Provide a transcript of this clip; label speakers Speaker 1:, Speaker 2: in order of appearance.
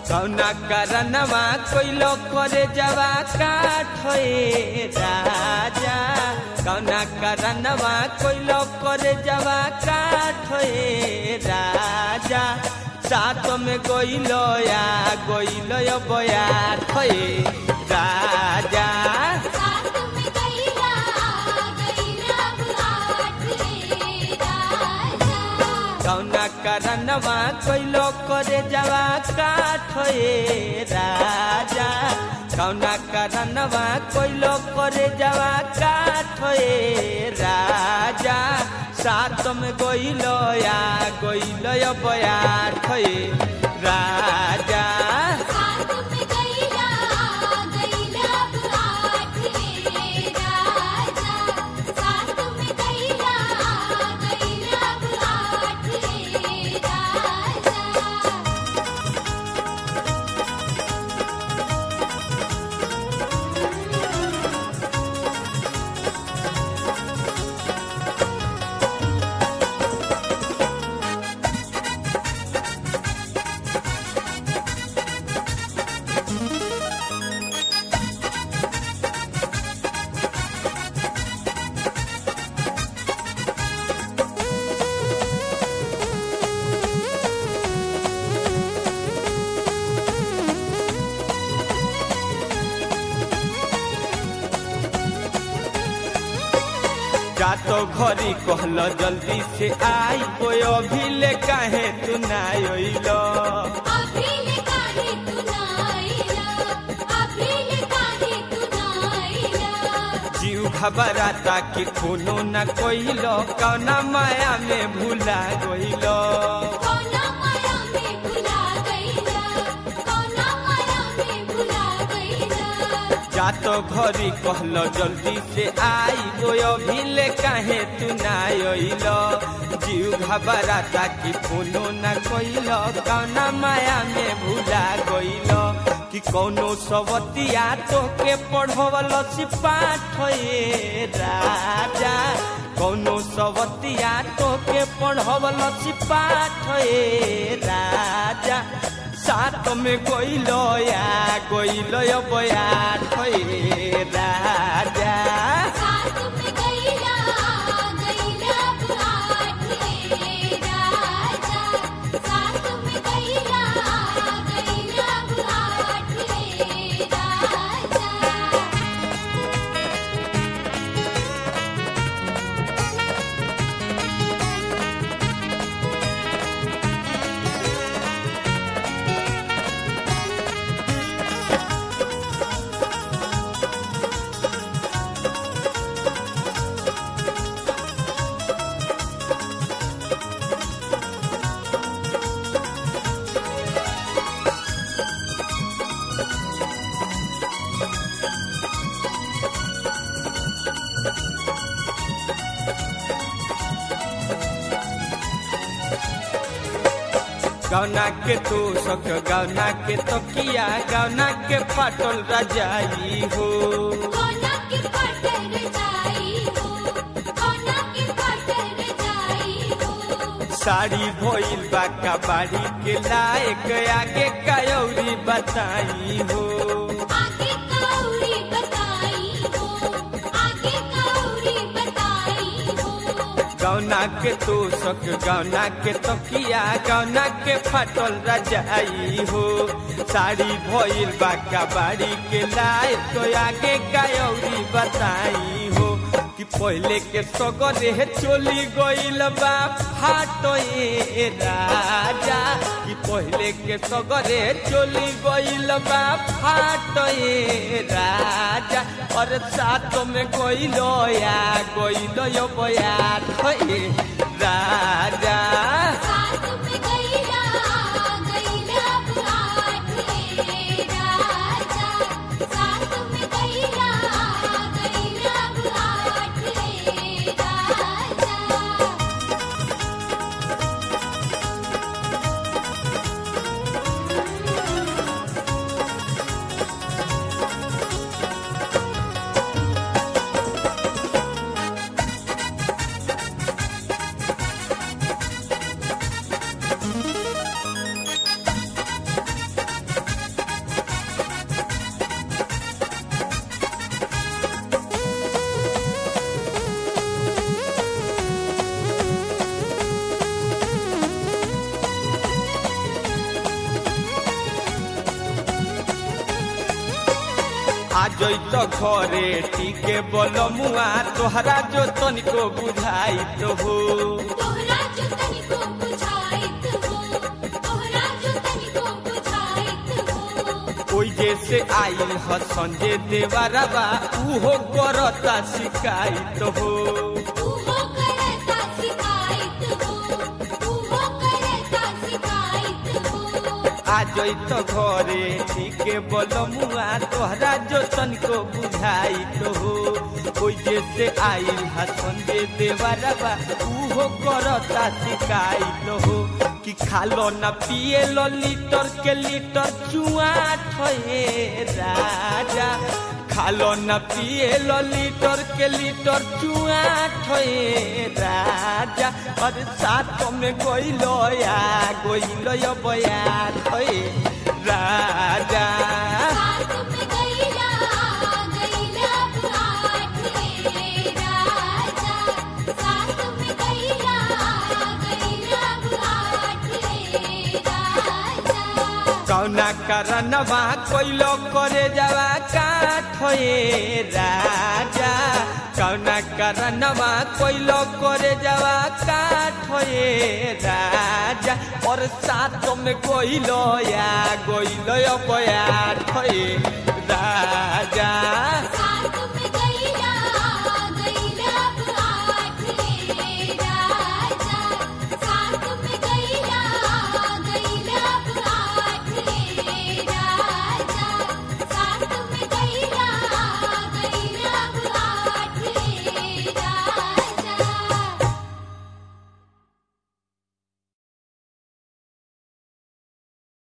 Speaker 1: कौना करनवा कोइलो करे जवा काठे राजा कौना करनवा कोइलो करे जवा काठे राजा साथ में गोइलो या गोइलो यो बया ठे राजा
Speaker 2: साथ में गैला गैला बुआठ रे राजा
Speaker 1: कौना करनवा कोइलो करे जवा काठे राजा कौना करनवा कोइलो करे जवा काठे राजा साथ में गोइलो या गोइलो यो बया ठे राजा
Speaker 2: साथ में गैला गैला बुआठ रे राजा साथ में गैला गैला बुआठ रे राजा
Speaker 1: जातो घरी कहलो जल्दी से आई कोई अभी ले काहे तू ना आइलो
Speaker 2: अभी ले काहे तू ना आइला अभी ले काहे तू ना आइला
Speaker 1: जीव घबराता कि खूनो न कोइलो कौना माया में भूला गइलो
Speaker 2: कौना माया में भुला गईला कौना माया में भुला गईला
Speaker 1: जातो घरी कहलो जल्दी से आई कोई अभी ले काहे तू ना आइलो जीव घबराता कि खूनो न कोइलो कौना माया में भूला गइलो कि कौनो सवतिया तो के पढ़वल पाठ ये राजा कौनो सवतिया तो के पढ़वल पाठ ये राजा साथ में गइलो या गइलो यो बया ठये राजा
Speaker 2: साथ में गईला गईला बुआठ रे राजा साथ में गईला गईला बुआठ रे राजा
Speaker 1: गौना के तू सख गौना के तकिया गौना के फाटल रजाई हो
Speaker 2: कोना की पटर जाई हो कोना की पटर जाई हो
Speaker 1: साड़ी भइल बा कबाड़ी के लायक आगे कयौरी बताई हो
Speaker 2: आगे कौड़ी बताई हो आगे कौड़ी बताई हो
Speaker 1: गौना के तू सख गौना के तकिया गौना के फाटल रजाई हो साड़ी भइल बा कबाड़ी के लायक आगे कयौरी बताई हो कि पहले के सगरे चोली गइल बा फाटो ए राजा कि पहले के सगरे चोली गइल बा फाटो ए राजा और साथ में गइलो या गइलो यो बया ठए राजा
Speaker 2: साथ में गईला गईला बुआठ रे राजा साथ में गईला गईला बुआठ रे राजा
Speaker 1: जैत घरे टीके बलमुआ तोहरा जो तनिको बुझाई तो हो
Speaker 2: तोहरा जो तनिको बुझाइत हो तोहरा जो तनिको बुझाइत हो
Speaker 1: ओई जैसे आइल ह संजय देवरबा उहो करता शिकायत हो
Speaker 2: तू हो करता शिकायत हो तू हो करता शिकायत हो
Speaker 1: आ जैत घरे टीके बलमुआ तोहरा जो तनिको बुझाई तो हो ओई जैसे आइल ह संजय देवरबा उहो करता शिकायत हो कि खालो न पिए लो लीटर के लीटर चुआ ठहे राजा खालो न पिए लो लीटर के लीटर चुआ ठहे राजा और साथ में गइलो या गइलो या बया ठहे राजा
Speaker 2: साथ में गैला गैला बुआठ रे राजा साथ में गैला गैला बुआठ रे राजा
Speaker 1: कौना करनवा कोइलो करे जावा काठे राजा कौना करनवा कोइलो करे जावा काठे राजा और साथ में कोइलो या गोइलो या बया ठे